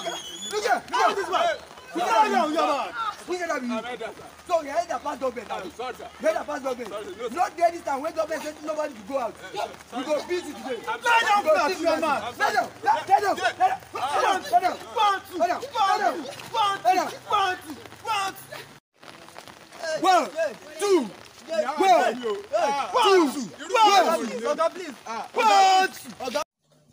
Look here, look at this man. Look at that young man. Look at that man. So you heard that pass government now. You heard that pass government. Not there this time when government said nobody to go out. You go beat it today. Lie down flat, young man. Lie down. Lie down. Lie down. Lie down. Lie down. Lie down. Lie down. Lie down. One, two, one, two, one, Oga, please. one, two.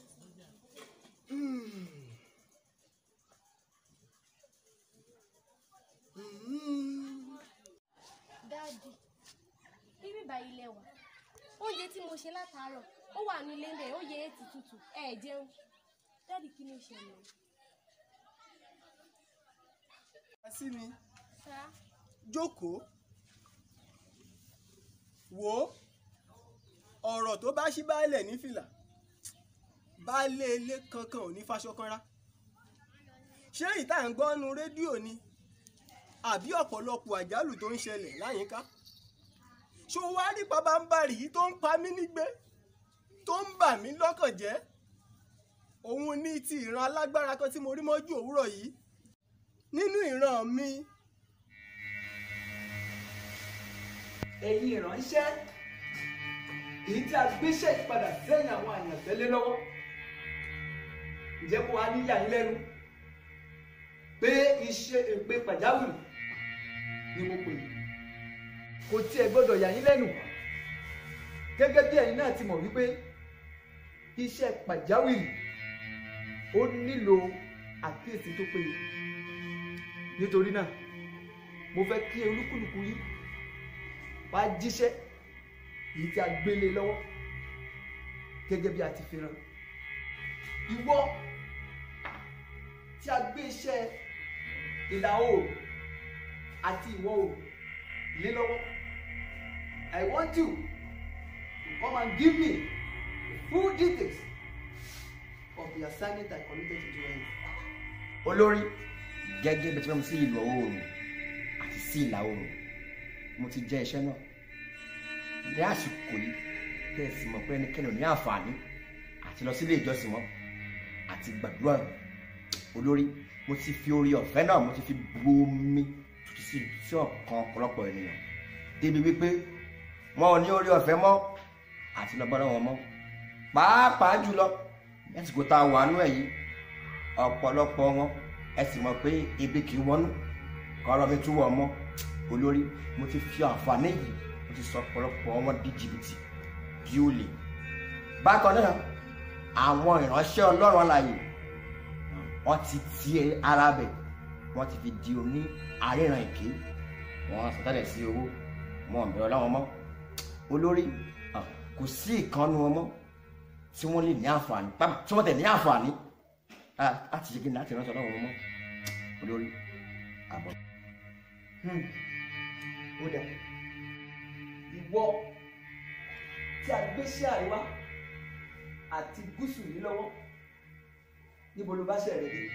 dáàdì bíbí báyìí lẹ́wà oúnjẹ tí mo ṣe látàárọ̀ ó wà ní ilé ńbẹ̀ ó yẹ ètì tútù ẹ ẹ̀ jẹun dáàdì kí ló ṣẹlẹ̀ sí mi sá jókòó wò ó ọ̀rọ̀ tó bá ṣí baálẹ̀ ní fìlà baálé ilé kankan ò ní fàṣọ kanra ṣé ìta ń gbọ́nu rédíò ni àbí ọ̀pọ̀lọpọ̀ àjálù tó ń ṣẹlẹ̀ láyìíká ṣó wá rí pabambarì yìí tó ń pa mí nígbé tó ń bà mí lọ́kàn jẹ́ òun ní ti ìran alágbára kan tí mo rí mọ́jú òwúrọ̀ yìí nínú ìran mi ẹ̀yin ìránṣẹ́ èyí tí a gbéṣẹ́ ìpadà sẹ́yìn àwọn àyànfẹ́ lé lọ́wọ́ ǹjẹ́ kó wa níyà yín lẹ́nu pé iṣẹ́ èpè pàjáwìrì ni mo pè é kò tiẹ̀ gbọ́dọ̀ yà yín lẹ́nu gẹ́gẹ́ bí ẹ̀yin náà ti mọ̀ wípé iṣẹ́ pàjáwìrì ó nílò àkíyèsí tó péye nítorí náà mo fẹ́ kí olúkúlùkù yín wá jíṣẹ́ èyí tí a gbélé lọ́wọ́ gẹ́gẹ́ bí a ti fi rán ìwọ tí a gbé iṣẹ́ ìlà oòrùn àti ìwọ̀ oòrùn lé lọ́wọ́ I want you to come and give me the full details of the assignment I committed to your hands. olórí gẹ́gẹ́ bí ẹ ti fẹ́ mi sí ìlú oòrùn àti sí ìlà oòrùn mo ti jẹ́ iṣẹ́ náà ní àsìkò yìí tẹ́ ẹ sì mọ̀ pé ẹnikẹ́ni ò ní àǹfààní àti lọ sílé ìjọsìn wọn àti gbàdúrà olórí mo ti fi orí ọ̀fẹ́ náà mo ti fi bu omi tuntun sí sí ọ̀kan ọ̀pọ̀lọpọ̀ ènìyàn débi wípé wọn ò ní orí ọ̀fẹ́ mọ́ àti lọ bọ́dọ̀ wọn mọ́ pàápàá jùlọ lásìkò tá a wà nú ẹ̀ yìí ọ̀pọ̀lọpọ̀ wọn ẹ sì mọ̀ pé ebi kì í wọnú kọ́rọ́ mi tún wọ̀ mọ́ olórí mo ti fi àǹfààní yìí mo ti sọ ọ̀pọ̀lọpọ̀ wọn di jìbìtì bí ó lè bákan náà àwọn ìránṣẹ́ ọlọ́run alààyè wọ́n ti ti ara bẹ̀ wọ́n ti fi di oní àríran èké wọ́n sọtẹ́lẹ̀ sí owó wọn ò bẹ̀rẹ̀ ọlọ́run mọ́ olórí ah, kò sí ìkànnù wọn mọ́ tí wọ́n lè ní àǹfààní pápá tí wọ́n tẹ̀ ní àǹfààní ah, láti ṣe kí ni láti ránṣẹ́ ọlọ́run mọ́ olórí àbọ̀. Hmm. ó dà ìwọ tí a gbé sí àríwá àti gúúsù yìí lọ́wọ́ níbo ló bá ṣe rẹ̀ dé.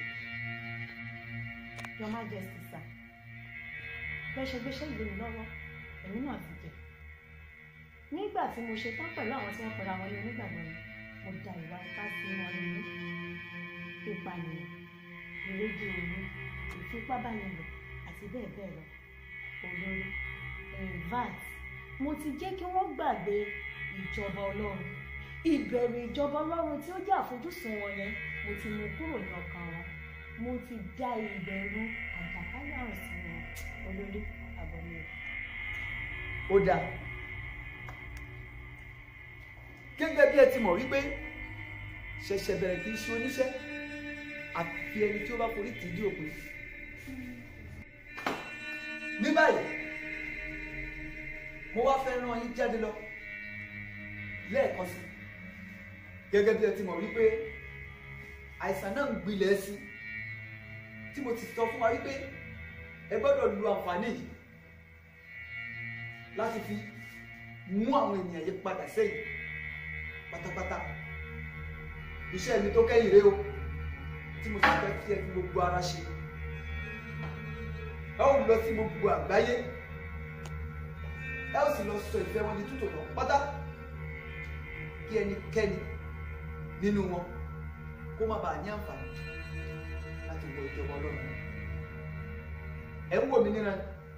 Your Majesty sir bẹ́ẹ̀ ṣe gbéṣẹ́ ìlú mi lọ́wọ́ èmi náà ti jẹ nígbà tí mo ṣe tán pẹ̀lú àwọn tí wọ́n pera wọn ní onígbàgbọ́ yẹn mo da ìwà ipá sí wọn nínú ìpànìyàn ìrédè òru ìfipábánilò àti bẹ́ẹ̀ bẹ́ẹ̀ lọ olórí invat mo ti jẹ́ kí wọ́n gbàgbé ìjọba ọlọ́run ìbẹ̀rù ìjọba ọlọ́run tí ó jẹ́ àfojúsùn wọn yẹn mo ti mú kúrò ní ọkàn wọn mo ti dá ìbẹ̀rù àjàkálẹ̀ àrùn sí wọn olórí àbọ̀mí o. ó dà gẹ́gẹ́ bí ẹ ti mọ̀ wípé ṣẹ̀ṣẹ̀ bẹ̀rẹ̀ kì í ṣe oníṣẹ́ àfi ẹni tí ó bá forí tì í dí òpin. ní báyìí mo wá fẹ́ rán yín jáde lọ lẹ́ẹ̀kan sí gẹ́gẹ́ bí ẹ ti mọ̀ wípé àìsàn náà ń gbilẹ̀ sí tí mo ti sọ fún wa wípé ẹ gbọ́dọ̀ lu àǹfààní yìí láti fi mú àwọn ènìyàn yìí padà sẹ́yìn pátápátá iṣẹ́ mi tó kẹ́yìn rèé o tí mo sì fẹ́ kí ẹ fi gbogbo ara ṣe ẹ ó lọ sí gbogbo àgbáyé ẹ ó sì lọ sọ ìfẹ́ wọn di tútò lọ pátá kí ẹnikẹ́ni nínú wọn kó má bàa ní àǹfààní láti wọ ìjọba ọlọ́run ẹ ń wò mí níran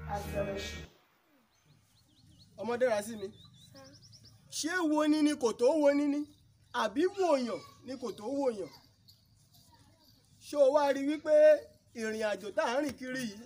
ọmọdé ra sí mi ṣé wo ni ni kò tó wo ni ni àbí wòyàn ni kò tó wòyàn ṣé o wá rí wípé ìrìn àjò tá à ń rìn kiri yìí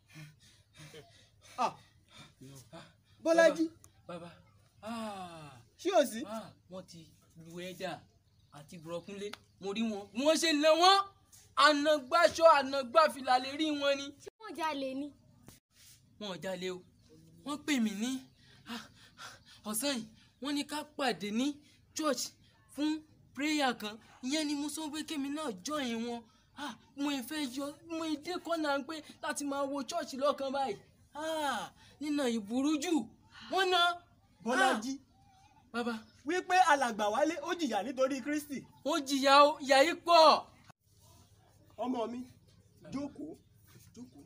Ah, Bọ́lájí bàbá ah, ṣé o sí ah, wọ́n ti lu ẹ̀dà àti bùrọ̀kúnlé mo rí wọn bí wọ́n ṣe na wọ́n ànàgbàṣọ ànàgbàfìlà lè rí wọn ni. ṣé wọ́n jalè ni. wọn ò jalè o wọ́n pè mí ní ah, ọ̀sán yìí wọ́n ní ká pàdé ní church fún prayer kan ìyẹn ni mo sọ pé kémi náà join wọn ah, mo ì fẹ́ yọ mo ì dé kọ́nà pé láti máa wo church lọ́kàn báyìí ah, nínà ìburú jù wọ́n na Bọ́lájí bàbá wípé alàgbà wálé ó jìyà nítorí Kristi ó jìyà o ìyà yìí pọ̀. ọmọ mi jókòó jókòó.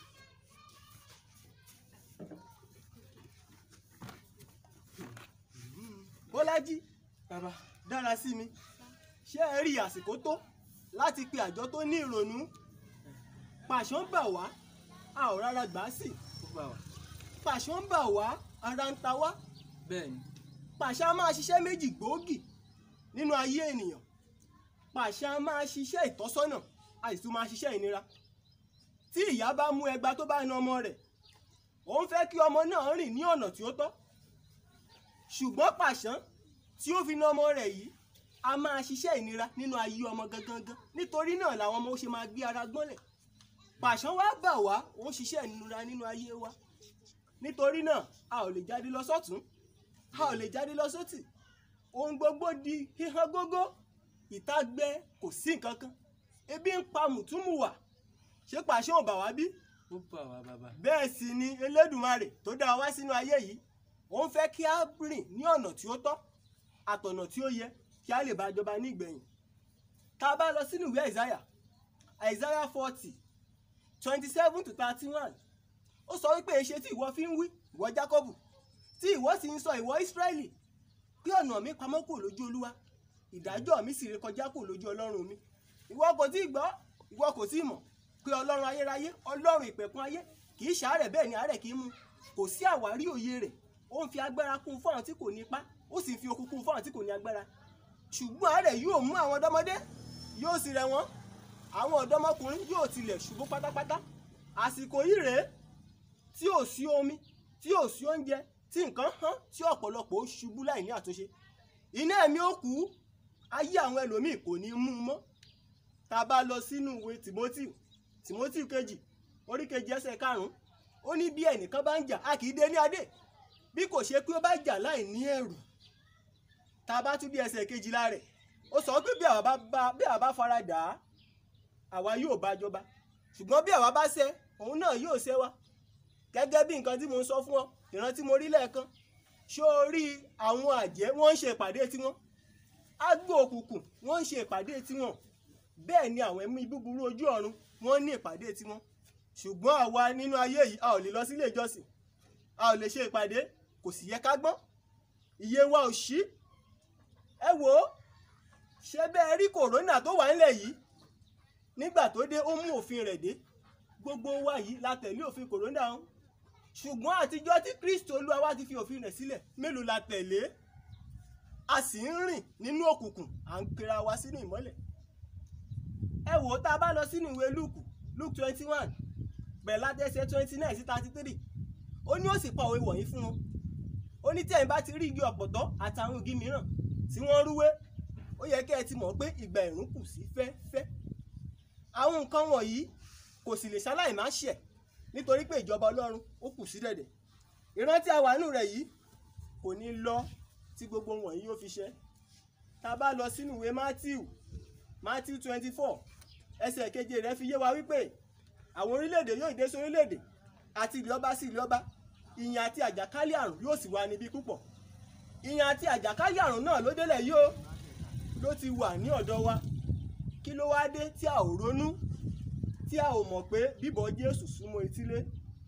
Bọ́lájí bàbá dára sí mi ṣé ẹ rí àsìkò tó láti pe àjọ tó ní ìrònú pàṣọ ń bà wá a ò rárá gbà á sí ó gbà wá pàṣọ ń bà wá ara ń ta wá bẹ́ẹ̀ ni pàṣẹ a máa ṣiṣẹ́ méjì gbòógì nínú ayé ènìyàn pàṣẹ a máa ṣiṣẹ́ ìtọ́sọ́nà a sì tún máa ṣiṣẹ́ ìnira tí ìyá bá mú ẹgba tó bá na ọmọ rẹ̀ òun fẹ́ kí ọmọ náà rìn ní ọ̀nà tí ó tọ́ ṣùgbọ́n pàṣán tí ó fi na ọmọ rẹ̀ yìí a máa ṣiṣẹ́ ìnira nínú ayé ọmọ gangan nítorí náà làwọn ọmọ ó ṣe máa gbé ara gbọ́nlẹ̀ pàṣán wá bà wá òun ṣiṣẹ́ ìnira nínú ayé wa nítorí náà a ò lè jáde lọ sọ́tún a ò lè jáde lọ sótì ohun gbogbo di híhan gógó ìta gbẹ kò sí nǹkan kan ebi ń pa mùtúmùwà ṣé pàṣẹ ò bà wá bí ó bà wá bàbá bẹ́ẹ̀ sì ni elédùmarè tó dá wa wá sínú ayé yìí òun fẹ́ kí a rìn ní ọ̀nà tí ó tọ́ àtọ̀nà tí ó yẹ kí a lè bá jọba ní ìgbẹ̀yìn tá a bá lọ sínú ìwé àìsáyà àìsáyà forty twenty seven to thirty one ó sọ wípé èṣe tí ìwọ fi ń wí ìwọ jákọ́bù tí ìwọ sì ń sọ ìwọ ìsírẹ́lì pé ọ̀nà mi pamọ́ kò lójú olúwa ìdájọ́ mi sì rékọjá kò lójú ọlọ́run mi ìwọ kò tí ì gbọ́ ìwọ kò tí ì mọ̀ pé ọlọ́run ayérayé ọlọ́run ìpẹ̀kun ayé kì í ṣàárẹ̀ bẹ́ẹ̀ ni àárẹ̀ kì í mú kò sí àwárí òye rẹ̀ ó ń fi agbára kún fún àwọn tí kò ní ipá ó sì ń fi okun kún fún àwọn tí kò ní agbára ṣùgbọ́n àárẹ̀ yóò mú àwọn ọ̀dọ́mọdé yóò sì rẹ̀ wọ́n àwọn ọ̀dọ́mọkùnrin yóò tilẹ̀ ṣubú pátápátá àsìkò yìí rèé tí ò sí omi tí ò sí oúnjẹ tí nǹkan hán tí ọ̀pọ̀lọpọ̀ ó ṣubú láì ní àtúnṣe iná ẹ̀mí ó kú ayé àwọn ẹlòmíì kò ní mú un mọ́ tá a bá lọ sínú ìwé Timothy Timothy kejì orí kejì ẹsẹ̀ karùn-ún ó ní bí ẹnìkan bá ń jà a kì í dé ní adé bí kò ṣe pé ó bá jà láì ní ẹ̀rù tá a bá tún bí ẹsẹ̀ kejìlá rẹ̀ ó sọ pé bí àwa bá bá bí àwa bá fara dà á àwa yóò bá jọba ṣùgbọ́n bí àwa bá ṣẹ̀ òun náà yóò ṣẹ̀ wa gẹ́gẹ́ bí nǹkan tí mo ń sọ fún ọ ìrántí mo rí lẹ́ẹ̀kan ṣó o rí àwọn àjẹ́ wọ́n ń ṣe ìpàdé tiwọn agbó òkùnkùn wọ́n ń ṣe ìpàdé tiwọn bẹ́ẹ̀ ni àwọn ẹ̀mí búburú ojú ọ̀run wọ́n ní ìpàdé tiwọn ṣùgbọ́n àwa nínú ayé yìí a ò lè lọ sílé ìjọsìn a ò lè ṣe ìpàdé kò sì yẹ ká gbọ́n iye wa ò ṣí ẹ wò ó ṣé bẹ́ẹ̀ rí kòrónà tó wà nílẹ̀ yìí nígbà tó dé ó mú òfin rẹ̀ dé gbogbo wa yìí la tẹ̀lé òfin kòrónà ọ̀hún ṣùgbọ́n àtijọ́ tí kristo olúwa wa ti fi òfin rẹ̀ sílẹ̀ mélòó la tẹ̀lé a sì ń rìn nínú òkùnkùn à ń pera wa sínú ìmọ́lẹ̀ ẹ wò ó tá a bá lọ sínú ìwé luke luke twenty one bẹ̀rẹ̀ látẹ̀sẹ̀ twenty nine sí thirty three ó ní ó sì pa òwe wọ̀nyí fún wọn ó ní tí ẹ̀yin bá ti rí igi ọ̀pọ̀tọ́ àtàwọn igi mìíràn tí wọ́n rúwé ó yẹ kẹ́ ẹ ti mọ̀ pé ìgbà ẹ̀rùn kù sí fẹ́fẹ́ àwọn nǹkan wọ̀nyí kò sì lè ṣaláì má ṣẹ̀ nítorí pé ìjọba ọlọ́run ó kù sí dẹ̀dẹ̀ ìrántí àwánú rẹ̀ yìí kò ní lọ tí gbogbo wọ̀nyí yóò fi ṣẹ tá a bá lọ sínú ìwé matthew matthew twenty four ẹsẹ̀ keje rẹ̀ fi yé wa wípé àwọn orílẹ̀-èdè yóò dé sí orílẹ̀-èdè àti ìlú ọba sí ìlú ọba ìyàn àti àjàkálẹ̀ àrùn yóò sì wà níbí púpọ̀ ìyàn àti àjàkálẹ̀ àrùn náà ló délẹ̀ yìí o ló ti wà ní ọ̀dọ̀ wa kí ló wá dé tí a ò ronú tí a ò mọ̀ pé bíbọ̀ jésù súnmọ́ etílé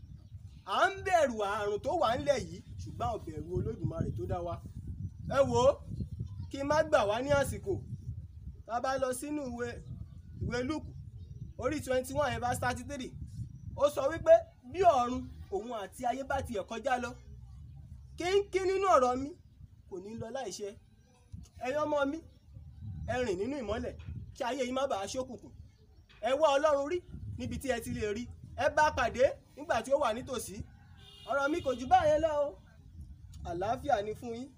à ń bẹ̀rù àrùn tó wà ńlẹ̀ yìí ṣùgbọ́n ò bẹ̀rù olódùmarè tó dá wa ẹ wò ó kí n má gbà wá ní àsìkò tá a bá lọ sínú ìwé ìwé lùkù orí twenty one ẹ̀ verse thirty three ó sọ wípé bí ọ̀run òun àti ayé bá tiẹ̀ kọjá lọ kínkín nínú ọ̀rọ̀ mi kò ní lọ láìṣẹ ẹ̀yin ọmọ mi ẹ rìn nínú ìmọ́lẹ̀ kí ayé yìí má bàa ṣókùnkùn ẹ wá ọlọ́run rí níbi tí ẹ ti lè rí ẹ bá pàdé nígbà tí ó wà nítòsí ọ̀rọ̀ mi kò jù báyẹn lọ o àlàáfíà ni fún yín